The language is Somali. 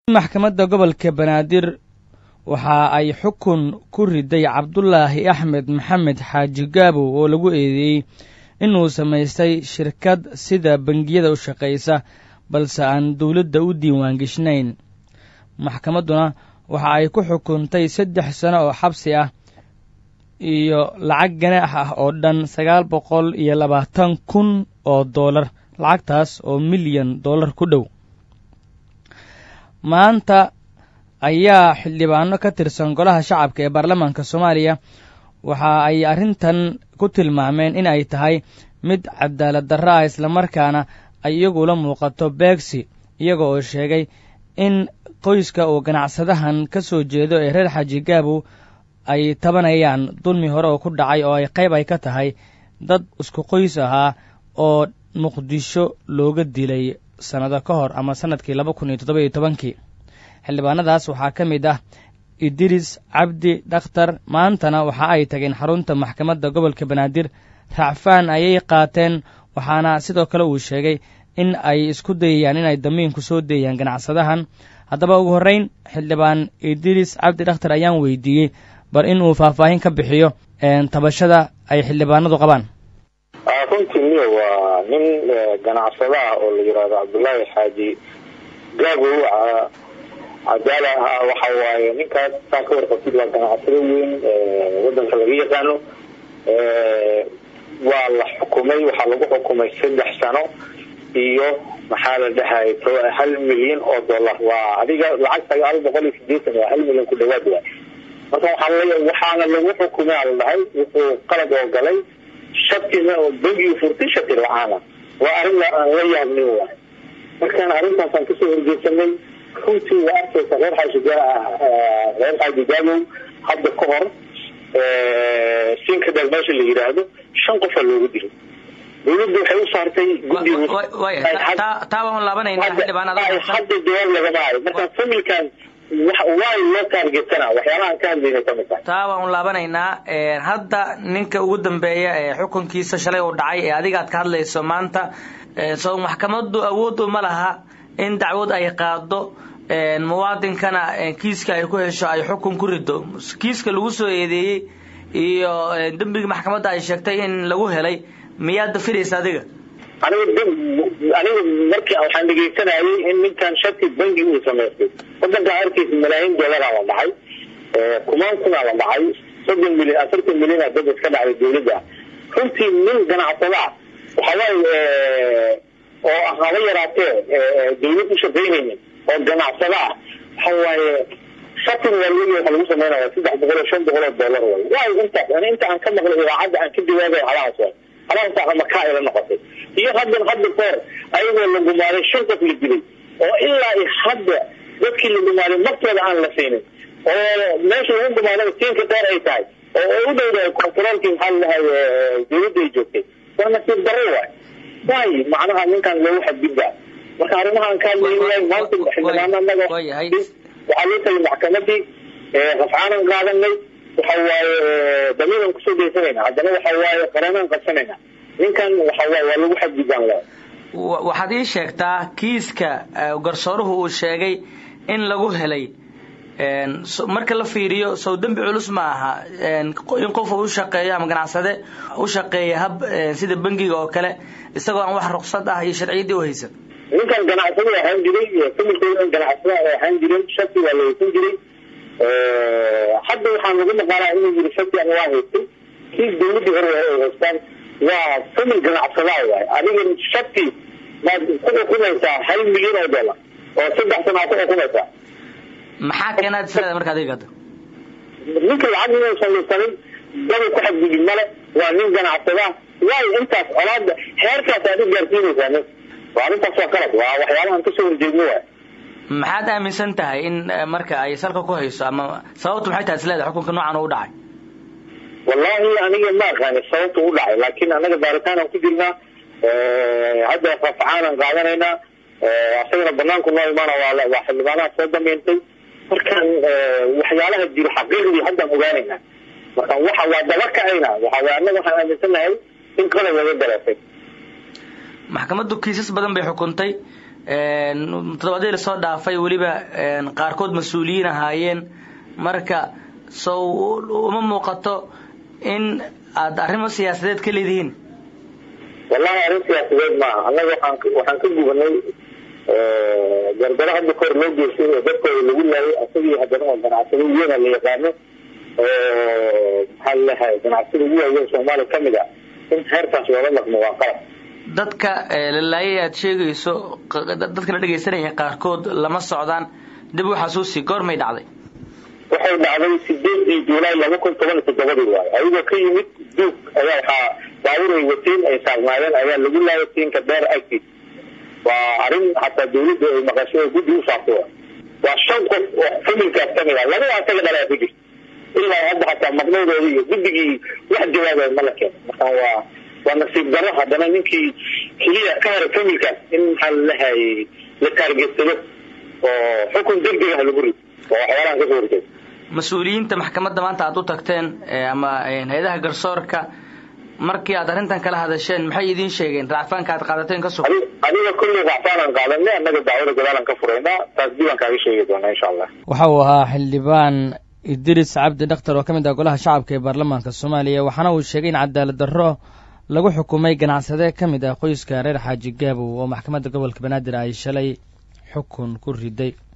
maxkamadda gobolka banaadir waxa ay xukun ku riday cabdulaahi axmed maxamed xaaji gaabow oo lagu eedeeyey inuu samaystay shirkad sida bangiyada u shaqaysa balse aan dowladda u diiwaangeshnayn maxkamadduna waxa ay ku xukuntay saddex sano oo xabsi ah iyo lacag ganaax ah oo dhan sagaal boqol iyo labaatan kun oo doolar lacagtaas oo milyan dollar ku dhow maanta ayaa xildhibaano ka tirsan golaha shacabka ee baarlamaanka soomaaliya waxa ay arrintan ku tilmaameen in ay tahay mid cadaalad darro ah islamarkaana ay iyagula muuqato beegsi iyaga oo sheegay in qoyska uu ganacsadahan ka soo jeedo ee reer xaaji gaabow ay tabanayaan dulmi hore oo ku dhacay oo ay qayb ay ka tahay dad isku qoys ahaa oo muqdisho looga dilay sannado ka hor ama sannadkii laba kun iyo toddoba iyo tobankii xildhibaanadaas waxaa ka mid ah idris cabdi dhakhtar maantana waxa ay tageen xarunta maxkamadda gobolka banaadir racfaan ayay qaateen waxaana sidoo kale uu sheegay in ay isku dayayaan inay damiinku soo deeyaan ganacsadahan haddaba ugu horreyn xildhibaan idris cabdi dhakhtar ayaan weydiiyey bal in uu faahfaahin ka bixiyo tabashada ay xildhibaanadu qabaan runtii miya waa nin ganacsado ah oo la yidhaahdo cabdullaahi xaaji gaabow cadaala ah waxa waaye ninkaas saa ka warqabtid waa ganacsado weyn wadanka laga yaqaano waa la xukumay waxaa lagu xukumay saddex sano iyo maxaa la dhahay hal milyan oo dollar waa adiga lacag sagaal boqol iyo sideetan waa hal milyan ku dhawaad waay marka waxaa waxaana lagu xukumay ala dhahay wuxuu qalad oo galay shatina oo bangigu furtay shati la-aana waa arrin aan la yaabnin waay markaan arrintaasaan kasoo horjeesanay runtii waa arkaysa reer xaaji reer xaaji gaabow hadda ka hor sinkadal meesha la yidhaahdo shan qofaa loogu dilay dawladda waxay u saartay hadda jawaab lagama hayo marka familkan waay loo taargetana waxyaabahaan ka hadlayna kamid tahay taa waan u laabanaynaa hadda ninka ugu dambeeya ee xukunkiisa shalay uu dhacay ee adiga aad ka hadlayso maanta soo maxkamaddu awood uma laha in dacwad ay qaado muwaadinkana kiiska ay ku hesho ay xukun ku rido kiiska lagu soo eedeeyey iyo dembigii maxkamadda ay sheegtay in lagu helay miyaad dafiraysa adiga aniga aniga markii waxaan dhegaysanayay in ninkan shati bangi uu samaystay wadanka harkiisa malaayiin dollaraa la dhacay kumaan kunaa la dhacay soddon milyan afartan milyanaa dad iska dhacday dawladda runtii nin ganacsada ah waxawaaye oo haba yaraatee dawlad u shaqaynaynin oo ganacsada ah waxa waaye shatin waalwegi waxa lagu samaynaya saddex boqol oo shan boqol oo dollar way waayo intaas ani inta aan ka maqlay idaacadda aan ka jawaabay halahaas way halahaas makaa ila noqotay iyo haddan hadda koor ayagoo la gumaaday shan qof la dilay oo ilaa i hadda dadkii la gumaaday martooda aan la siinin oo meesha lagu gumaadaba siinka dheer ay tahay oo u dhowdahay kontaroolkii maxaa ladahay dawladda ay joogtay waa nasiib darro waay waay macnaha ninkaan loogu xadgudbaa marka arrimahaan ka hadlaynayahay maanta xildhibaano anaga waxaa loo tagay maxkamadii rafcaanan qaadanay waxa waaye damiiran kusoo daysanayna haddana waxa waaye qareenaan qabsanayna ninkan waxa waaye waa lagu xadgudbaan le waxaad ii sheegtaa kiiska garsooruhu uu sheegay in lagu helay marka la fiiriyo sow dembi culus ma aha in qof u shaqeeyo ama ganacsade u shaqeeya hab sida bangiga oo kale isagoo aan wax ruqsad ah iyo sharciyaddii u haysan ninkan ganacsada ahaan jiray familkooda ganacsada ahaan jiray shaki waa la haysan jiray hadda waxaan lagu maqaalaa inuu yiri shaki ama waa haystay kii dawladdii hore ay haystaan waa famil ganacsadaa waay adiga shaki maad ku xukumaysaa hal milyan oo dollar oo saddex sana ku xukumaysaa maxaa keenaad isleeda marka adiga hadda ninka lacag inuusan lisanin daba ku xadgudub male waa nin ganacsada waayo intaas colaada heerkaas aad u gaarsiinaysaa nin waa arrintaas waa qalad waa waxyaabahan kasoo horjeedno waay maxaad aaminsan tahay in marka ay salka ku hayso ama sababtu maxay tahay isleeda xukunka noocan u dhacay wallahi aniga ma aqaani sababta u dhacay laakiin anaga baaritaan aan ku jirnaa hadda rafcaanan qaadanaynaa asagana banaanku noo imaana waa xildhibaanaha soo dameyntay markaan waxyaalaha jiro xaqiiqdii haddaan ogaanaynaa marka waxa waa daba kacayna waxa way annaga waxaan aaminsanahay in qalab laga dareefay maxkamaddu kiisas badan bay xukuntay toddobaadyii lasoo dhaafay weliba qaarkood mas-uuliyiin ahaayeen marka sow uma muuqato in aada arrimo siyaasadeed ka leedihiin wallahi arrin siyaasadeed maaha annaga waxaan waxaan ka gubanay garbaro hadda kahor loo geystay oo dadkooda lagu laayay asagii haddana oo ganacsado weyn la yaqaano oo maxaa laleeyahay ganacsada ugu waaweyn soomaaliya kamid a in heerkaas loola dhaqmo waa qalab dadka la laayay aad sheegayso dadka la dhegaysanaya qaarkood lama socdaan dib u xasuusi goormay dhacday waxay dhacday sideedii juulaay laba kun toban iyo toddobadii waayo ayagoo ka yimid duug ayaa waxaa baabuur ay wateen ay saarnaayeen ayaa lagu laayay siinka dheer agtiis waa arrin hataa dawladda ay maqashay oo guddi u saartay wa waa shan qof oo familkaas kamid ah laba asaga dhalaa ku jirta ilaa hadda hataa maqnaydooda iyo guddigii wax jawaabay ma la keeno marka waa waa nasiib darro haddana ninkii keliya ka hara familkaas in maxaa lalehay la taargeedsado oo xukun degdeg ah lagu rido oo waxyaalahan kasoo horjeeda mas-uuliyiinta maxkamadda maanta aada u tagteen ama hay-adaha garsoorka markii aad arrintan kala hadasheen maxay idiin sheegeen racfaanka aad qaadateen ka sug adiga kulley racfaanan qaadanay annaga dacwada gadaalan ka furaynaa taas dib aan kaaga sheegi doonaa insha allah waxa uu ahaa xildhibaan idris cabdi dhakhtar oo ka mid ah golaha shacabka ee baarlamaanka soomaaliya waxaana uu sheegay in cadaalad darro lagu xukumay ganacsade ka mid ah qoyska reer xaaji gaabow oo maxkamadda gobolka banaadir ay shalay xukun ku riday